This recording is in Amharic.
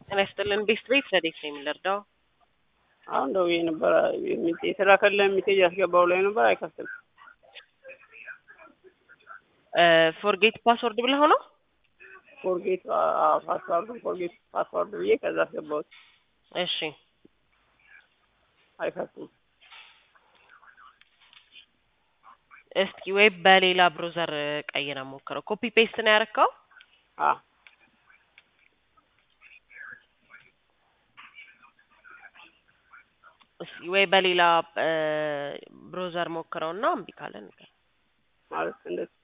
ጤና ይስጥልን ቤስት ቤት ረዴት ነው የምንረዳው? አሁን ደውዬ ነበረ የተላከልህ ሜሴጅ ያስገባው ላይ ነበር አይከፍትም። ፎርጌት ፓስወርድ ብለህ ነው? ፎርጌት ፓስዋርዱ ፎርጌት ፓስዋርድ ብዬ ከዛ አስገባሁት እሺ አይከፍትም። እስኪ ወይ በሌላ ብሮዘር ቀይረ ሞክረው። ኮፒ ፔስት ነው ያረከው? አ እስኪ ወይ በሌላ ብሮዘር ሞክረውና እምቢ ካለ ንገር። ማለት እንደዚህ